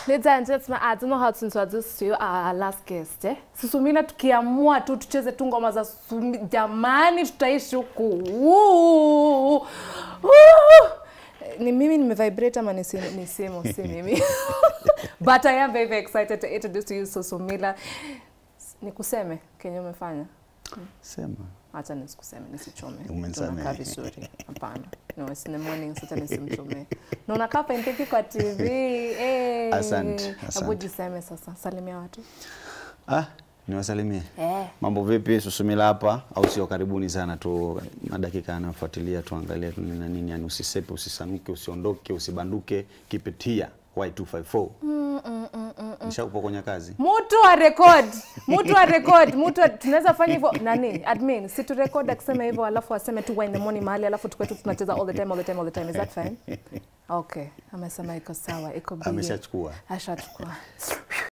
Nitanje sema I don't know how to introduce to you our last guest eh. Susumila tukiamua tu tucheze tu ngoma za Sumi, jamani tutaishi huku. Woo! Woo! Ni mimi nimevibrate ama ni simu, ni simu si mimi. But I am very, very excited to introduce to you Susumila. Nikuseme kenye umefanya. Sema. Acha nisikuseme nisichome. Umenisamehe. Tunakaa vizuri. Hapana. No, it's in the morning sasa nisimchome. Na unakaa penteki kwa TV. Eh. Asante, Hebu asante. jiseme sasa. Salimia watu. Ah, niwasalimie. Eh. Mambo vipi? Susumila hapa au sio? Karibuni sana tu, madakika yanayofuatilia tuangalie tu nini na nini, yani usisepe, usisanuke, usiondoke, usibanduke, keep it here Y254. Mm, mm, mm, mm. Nishakupokonya kazi. Mtu wa record, mtu wa record, mtu wa- tunaweza fanya hivyo nani? Admin, si tu record akisema hivyo alafu aseme tu in the morning mahali alafu tukwetu tunacheza all the time all the time all the time. Is that fine? Okay. Amesema iko sawa, iko bie. Ameshachukua. Ashachukua.